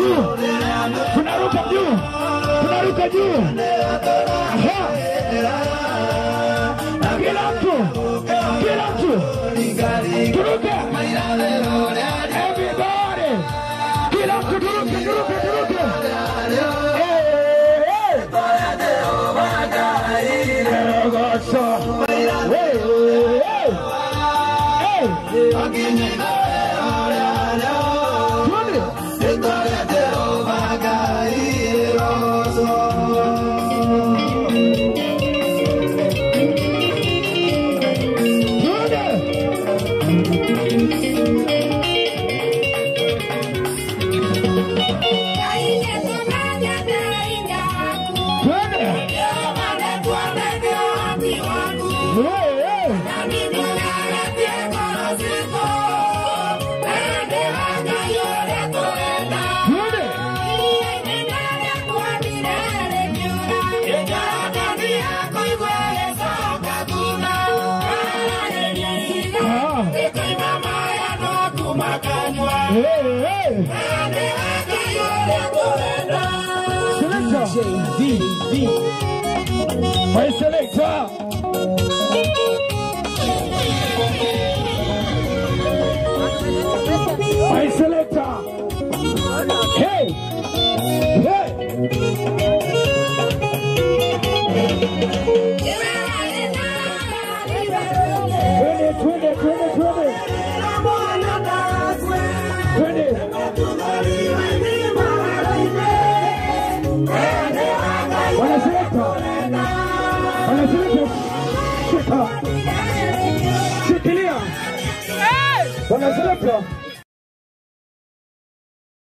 juu, tunaruka juu, tunaruka juu. Aha. Kila mtu, kila mtu, turuke. Everybody, kila mtu turuke, turuke, turuke. Eh, eh. Erogoso. Eh, eh. Eh. Twende. Twende. Twende. Eh, eh. Twende. Ah. Eh, eh. Selector. My selector. My selector. Hey. Hey. Twende, twende, twende, twende. Twende. Wanaselekta. Wanaselekta. Shika. Shikilia. Wanaselekta.